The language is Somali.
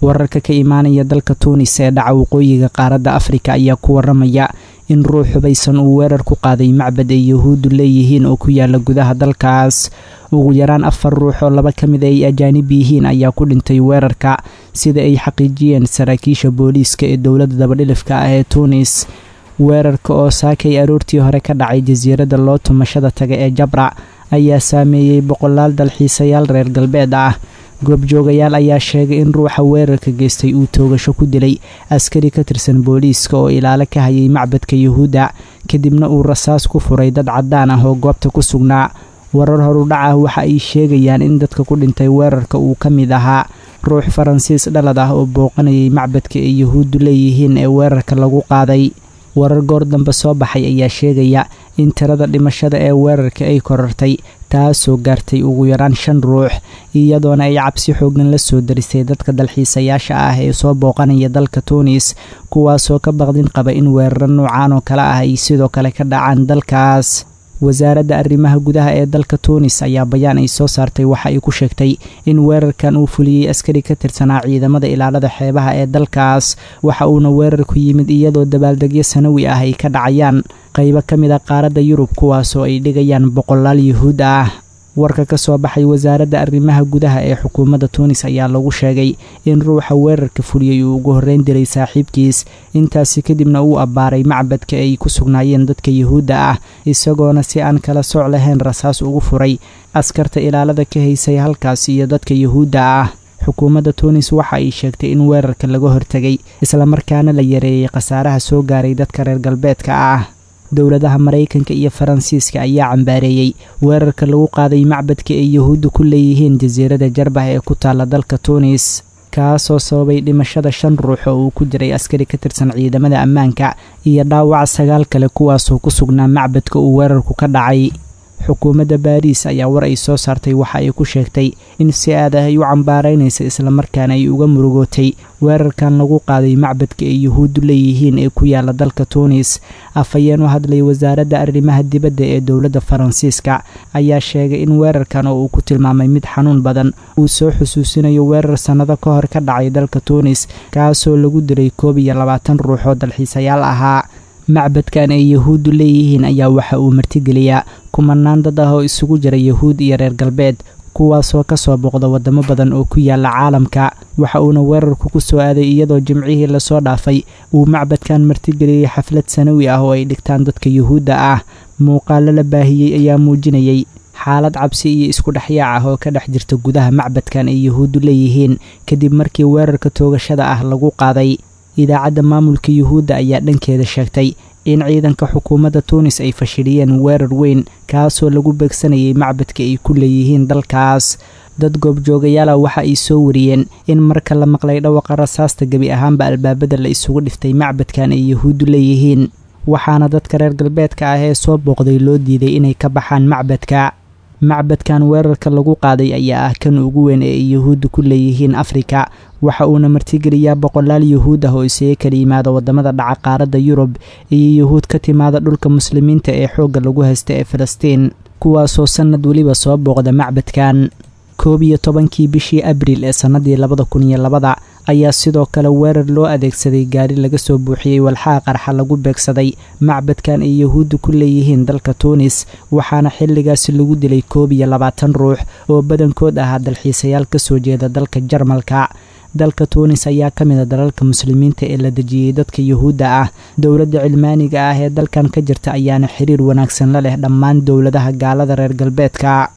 wararka ka imaanaya dalka tuunis ee dhaca waqooyiga qaaradda afrika ayaa ku waramaya in ruux hubaysan uu weerar ku qaaday macbad ay yahuuddu leeyihiin oo ku yaala gudaha dalkaas ugu yaraan afar ruux oo laba ka mid ay ajaanib yihiin ayaa ku dhintay weerarka sida ay xaqiijiyeen saraakiisha booliiska ee dowladda dabadhilifka ah ee tuunis weerarka oo saakay aroortii hore ka dhacay jasiiradda loo tumashada taga ee jabra ayaa saameeyey boqolaal dalxiisayaal reer galbeed ah goobjoogayaal ayaa sheegay in ruuxa weerarka geystay uu toogasho ku dilay askari ka tirsan booliiska oo ilaalo ka hayay macbadka yuhuudda kadibna uu rasaas ku furay dad caddaan ah oo goobta ku sugnaa warar horudhac ah waxa ay sheegayaan in dadka ku dhintay weerarka uu ka mid ahaa ruux faransiis dhalad ah oo booqanayay macbadka ay yuhuuddu leeyihiin ee weerarka lagu qaaday warar goor dambe soo baxay ayaa sheegaya in tirada dhimashada ee weerarka ay korartay taasoo gaartay ugu yaraan shan ruux iyadoona ay cabsi xoogan la soo darisay dadka dalxiisayaasha ah ee soo booqanaya dalka tuunis kuwaasoo ka baqdin qaba in weeraro noocaan oo kale ah ay sidoo kale ka dhacaan dalkaas wasaaradda arrimaha gudaha ee dalka tuunis ayaa bayaan ay soo saartay waxa ay ku sheegtay in weerarkan uu fuliyey askari ka tirsanaa ciidamada ilaalada xeebaha ee dalkaas waxa uuna weerarku yimid iyadoo dabaaldegyo sanawi ah ay ka dhacayaan qaybo ka mid a qaaradda yurub kuwaasoo ay dhigayaan boqolaal yuhuud ah warka ka soo baxay wasaaradda arrimaha gudaha ee xukuumadda tuunis ayaa lagu sheegay in ruuxa weerarka fuliyey uu ugu horreyn diray saaxiibkiis intaasi kadibna uu abbaaray macbadka ay ku sugnaayeen dadka yuhuudda ah isagoona si aan kala sooc lahayn rasaas ugu furay askarta ilaalada ka haysay halkaas iyo dadka yuhuudda ah xukuumadda tuunis waxa ay sheegtay in weerarka laga hortegay islamarkaana la yareeyey khasaaraha soo gaaray dadka reer galbeedka ah dowladaha maraykanka iyo faransiiska ayaa cambaareeyey weerarka lagu qaaday macbadka ay yuhuudda ku leeyihiin jasiiradda jarbah ee ku taalla dalka tuunis kaasoo sababay dhimashada shan ruux oo uu ku jiray askari ka tirsan ciidamada ammaanka iyo dhaawac sagaal kale kuwaasoo ku sugnaa macbadka uu weerarku ka dhacay xukuumadda baariis ayaa war ay soo saartay waxa ay ku sheegtay in si aad ah ay u cambaaraynaysa islamarkaana ay uga murugootay weerarkan lagu qaaday macbadka ay yuhuuddu leeyihiin ee ku yaala dalka tuunis afhayeen u hadlay wasaaradda arrimaha dibadda ee dowladda faransiiska ayaa sheegay in weerarkan oo uu ku tilmaamay mid xanuun badan uu soo xusuusinayo weerar sannado ka hor ka dhacay dalka tuunis kaasoo lagu diray koob iyo labaatan ruux oo dalxiisayaal ahaa macbadkan ay yuhuuddu leeyihiin ayaa waxa uu martigeliyaa kumanaan dad ah oo isugu jira yuhuud iyo reer galbeed kuwaasoo ka soo booqda waddamo badan oo ku yaala caalamka waxa uuna weerarku ku soo aaday iyadoo jimcihii lasoo dhaafay uu macbadkan martigeliyey xaflad sanawi ah oo ay dhigtaan dadka yuhuudda ah muuqaalo la baahiyey ayaa muujinayay xaalad cabsi iyo isku dhexyaac ah oo ka dhex jirta gudaha macbadkan ay yuhuuddu leeyihiin kadib markii weerarka toogashada ah lagu qaaday idaacadda maamulka yuhuudda ayaa dhankeeda sheegtay in ciidanka xukuumadda tuunis ay fashiliyeen weerar weyn kaasoo lagu beegsanayay macbadka ay ku leeyihiin dalkaas dad goobjoogayaala waxa ay soo wariyeen in marka la maqlay dhawaqa rasaasta gebi ahaanba albaabada la isugu dhiftay macbadkan ay yuhuuddu leeyihiin waxaana dadka reer galbeedka ah ee soo booqday loo diiday inay ka baxaan macbadka macbadkan weerarka lagu qaaday ayaa ah kan ugu weyn ee ay yuhuudda ku leeyihiin afrika waxa uuna martigeliyaa boqolaal yuhuud ah oo isaga kala yimaada waddamada dhaca qaaradda yurub iyo yuhuud ka timaada dhulka muslimiinta ee xoogga lagu haysta ee falastiin kuwaasoo sannad weliba soo booqda macbadkan koob iyo tobankii bishii abriil ee sannadii labada kun iyo labada ayaa sidoo kale weerar loo adeegsaday gaari laga soo buuxiyey walxaha qarxa lagu beegsaday macbadkan ay yuhuudda ku leeyihiin dalka tuunis waxaana xilligaasi lagu dilay koob iyo labaatan ruux oo badankood ahaa dalxiisayaal ka soo jeeda dalka jarmalka dalka tuunis ayaa ka mid a dalalka muslimiinta ee la dejiyey dadka yuhuudda ah dowladda cilmaaniga ah ee dalkan ka jirta ayaana xiriir wanaagsan la leh dhammaan dowladaha gaalada reer galbeedka